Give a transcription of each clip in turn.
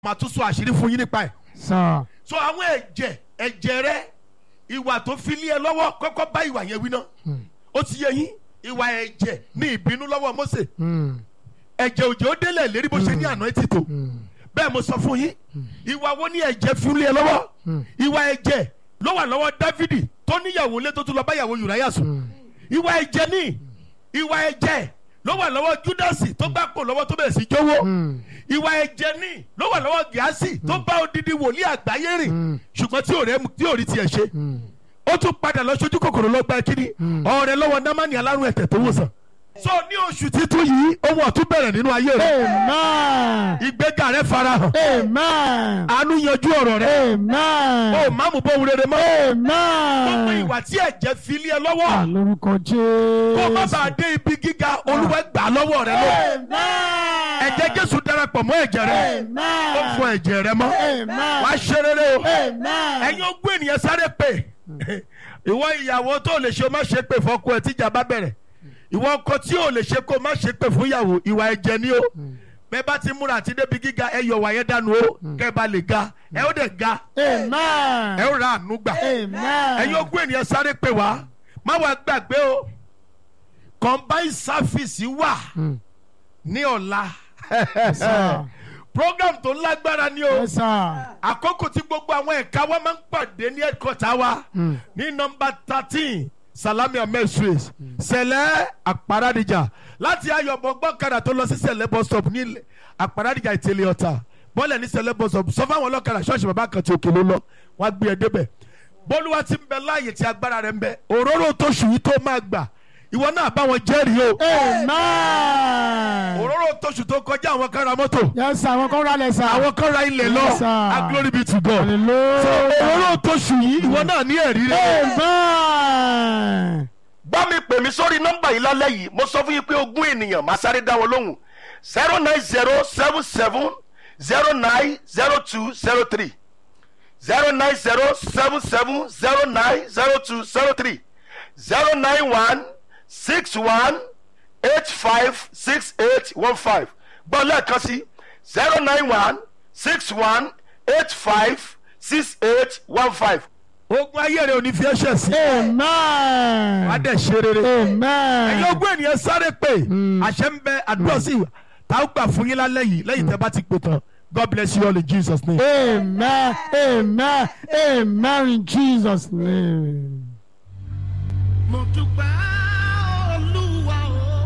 màá tún sọ àṣírí fún yín nípa ẹ̀. sir. so àwọn ẹ̀jẹ̀ ẹ̀jẹ̀ rẹ ìwà tó fi lé ẹ lọ́wọ́ kọ́kọ́ bá ìwà yẹn wí náà ó ti yẹ yín ìwà ẹ̀jẹ̀ ní ìbínú lọ́wọ́ Mósè Mm. ẹ̀jẹ̀ òjò ó délẹ̀ lérí bó ṣe ní àná ẹ̀ ti tò bẹ́ẹ̀ mo sọ fún yín ìwà wo ní ẹ̀jẹ̀ fi lé ẹ lọ́wọ́ ìwà ẹ̀jẹ̀ ló wà lọ́wọ́ Dáfídì tó níyàwó lé tó tún lọ báyàwó Ùráyà sùn ìwà ẹ̀jẹ̀ ní ìwà ẹ̀jẹ̀ ló wà lọ́wọ́ Júdásì tó gbà kó lọ́wọ́ tó bẹ̀rẹ̀ sí jówó ìwà ẹ̀jẹ̀ ní ló wà lọ́wọ́ Gíásì tó bá odidi wòlíì àgbáyé rìn ṣùgbọ́n tí ò rẹ́ tí ò rí tiẹ̀ ṣe ó tún padà lọ sójú kòkòrò lọ gba kíní ọ̀rẹ́ lọ́wọ́ námánì alárùn ẹ̀tẹ̀ tó wòsàn. so ní oṣù títún yìí ohun ọ̀tún bẹ̀rẹ̀ nínú ayé rẹ amen. ìgbéga rẹ farahàn amen. àánú yanjú ọ̀rọ̀ rẹ amen. ó má mú bóun rere mọ́ gbogbo amen. ìwà tí ẹ̀jẹ̀ fi lé ẹ lọ́wọ́ àlórúkọ jésù. kó má bàa dé ibi gíga olúwa gbà lọ́wọ́ rẹ lọ amen. ẹ̀jẹ̀ jésù darapọ̀ mọ́ ẹ̀jẹ̀ rẹ amen. ó fọ ẹ̀jẹ̀ rẹ mọ́ amen. wàá ṣe rere o amen. ẹ̀yin ogún ènìyàn sáré pè ìwọ ìyàwó tó lè ṣe o má ṣe pè fọ́kọ ẹ tíjà bá bẹ̀rẹ̀ ìwọ ọkọ tí ò lè ṣe kó o má ṣe pè fún ìyàwó ìwà ẹ̀jẹ̀ ni o bẹ́ẹ̀ bá ti múra àti débi gíga ẹ yọ wàyẹ dànù o kẹ́ ẹ bá lè ga ẹ ó dẹ̀ ga amen. ẹ ó ra àánú gbà amen. ẹ̀yin ogún ènìyàn sáré pè wá má wàá gbàgbé o combined service wà ní ọ̀la sir. program tó lágbára ni o yes sir. àkókò tí gbogbo àwọn ẹ̀ka wa máa ń pàdé ní ẹ̀kọ́ta wa ní nọmba thirteen salami ahmed street sẹlẹ àparadìjà láti ayọ̀bọ̀ gbọ́kadà tó lọ sí sẹlẹ bus stop ní àparadìjà ìtẹ̀lẹ̀ ọ̀tà bọ́ọ̀lẹ̀ ní sẹlẹ bus stop sọ fáwọn ọlọ́kadà ṣọ́ọ̀ṣì bàbá kan tí òkè ló lọ wọ́n á gbé ẹ débẹ̀ bọ́lúwa ti ń bẹ láàyè tí agbára rẹ̀ ń bẹ òróró tó ṣù yìí tó máa gbà ìwọ náà bá wọn jẹ́rìí o amen. òróró tó ṣù tó kọjá àwọn kan ra mọ́tò yes sir àwọn kan rálẹ̀ sir. àwọn kan ra ilẹ̀ lọ Yes, sir. a glory be to God so hallelujah. òróró tó ṣù yìí ìwọ náà ní ẹ̀rí rẹ̀. amen. bá mi pè mí sórí nọ́mbà yìí lálẹ́ yìí mo sọ fún yín pé ogún ènìyàn máa sáré dá wọn lóhùn zero nine zero seven seven zero nine zero two zero three zero nine zero seven seven zero nine zero two zero three zero nine one six one eight five six eight one five gbọ́ lẹ́ẹ̀kan sí zero nine one six one eight five six eight one five. ogun ayé rẹ ò ní fi ẹsẹ̀ sí amen. wàá dẹ̀ ṣe rere ẹ̀yin amen. ogún ènìyàn sáré pé àṣẹ ń bẹ àdúrà sí ìwà tá a gbà fún yín lálẹ́ yìí lẹ́yìn tẹ́ bá ti pè tán God bless you all in Jesus name. amen. amen. amen in jesus name. mo dúpẹ́ olúwa o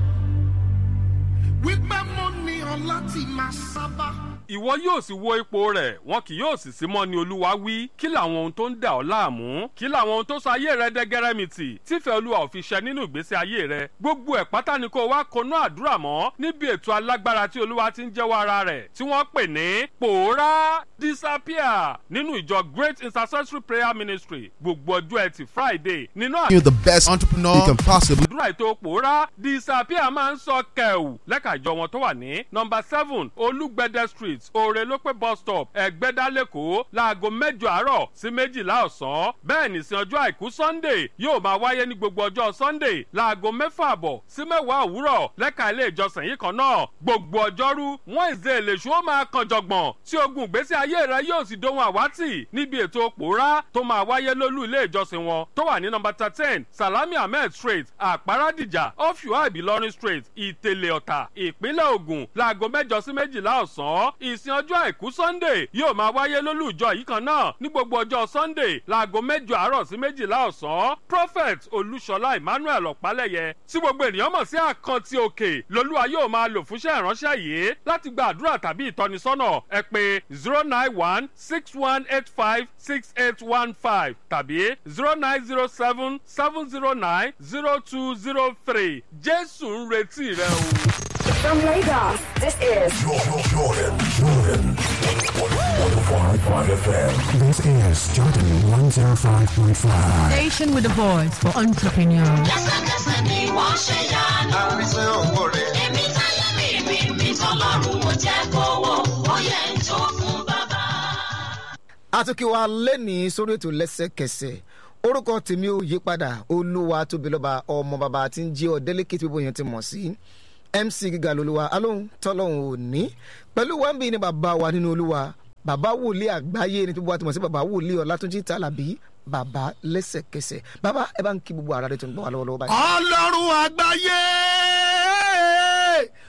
wípé mo ní ọ láti máa sábà. ìwọ yóò sì wo ipò rẹ̀ wọn kì yóò sì sí mọ́ ni olúwa wí kí làwọn ohun tó ń dà ọ́ láàmú kí làwọn ohun tó sọ ayé rẹ dẹ́gẹ́rẹ́mìtì tífẹ́ olúwa ò fi ṣẹ nínú ìgbésí ayé rẹ gbogbo ẹ̀ pátá ni kó wá konú àdúrà mọ́ níbi ètò alágbára tí olúwa ti ń jẹ́wọ́ ara rẹ̀ tí wọ́n pè ní pòórá disappear nínú ìjọ great intercessory prayer ministry gbogbo ọjọ́ ẹtì friday nínú You're the best entrepreneur you can possibly àdúrà ètò pòórá disappear máa ń sọ kẹ̀wù lẹ́ka ìjọ wọn tó wà ní nọmba seven olúgbẹ̀dẹ street òrèlópé bus stop ẹ̀gbẹ́dá lẹ́kọ̀ọ́ láago mẹ́jọ àárọ̀ sí méjìlá ọ̀sán bẹ́ẹ̀ nìsín ọjọ́ àìkú sunday yóò máa wáyé ní gbogbo ọjọ́ sunday láago mẹ́fà àbọ̀ sí mẹ́wàá òwúrọ̀ lẹ́ka ilé ìjọsìn yìí kan náà gbogbo ọjọ́rú wednesday lèṣu ó máa kan jọ̀gbọ̀n tí ogun ìgbésí ayé rẹ yóò sì dohun àwátì níbi ètò pòórá tó máa wáyé lólú ilé ìjọsìn wọn tó wà ní nọmba thirteen salami ahmed street àpárádìjà ọ̀fíwá ìbílọ́rin street ìtẹ̀lẹ̀ ọ̀tà ìpínlẹ̀ ògùn láago mẹ́jọ sí méjìlá ọ̀sán ìsìn ọjọ́ àìkú sunday yóò máa wáyé lólú ìjọ yìí kan náà ní gbogbo ọjọ́ sunday láago mẹ́jọ àárọ̀ sí méjìlá ọ̀sán prophet olúṣọlá emmanuel ọ̀pálẹ̀yẹ tí gbogbo ènìyàn mọ̀ sí àkántì òkè lolúwa yóò máa lò fúnṣẹ́ ìránṣẹ́ yìí láti gba àdúrà tàbí ìtọ́nisọ́nà ẹ pé zero nine one six one eight five six eight one five tàbí zero nine zero seven seven zero nine zero two zero three jésù ń retí rẹ o. From Lagos, this is This is Jordan 105.5. Station with a voice for entrepreneurs. lẹ́sẹ̀kẹsẹ̀ ni wọ́n ṣe yanu. àrísẹ́ òwò rẹ̀. èmi táyé mi mi mi tọ́lọ́run mo jẹ́ kówó ó yẹ ń tó fún bàbá. àtúnkì wa lẹ́nìí sórí ètò lẹ́sẹ̀kẹsẹ̀ orúkọ tèmi ò yí padà olúwa tóbi lọ́ba ọmọ bàbá tí ń jí ọ délẹ́kì tí gbogbo yẹn ti mọ̀ sí mc gíga lolúwa alóhùn tọ́lọ́hùn òní pẹ̀lú wàmbí ní bàbá wa nínú olúwa bàbá wòlíì àgbáyé ni tó bá ti mọ̀ sí bàbá wòlíì ọlátúnjì tàlàbí bàbá lẹ́sẹ̀kẹsẹ̀ bàbá ẹ bá ń kí gbogbo ara rẹ tó ń gbọ́ wà lọ́wọ́lọ́wọ́ báyìí. ọlọ́run àgbáyé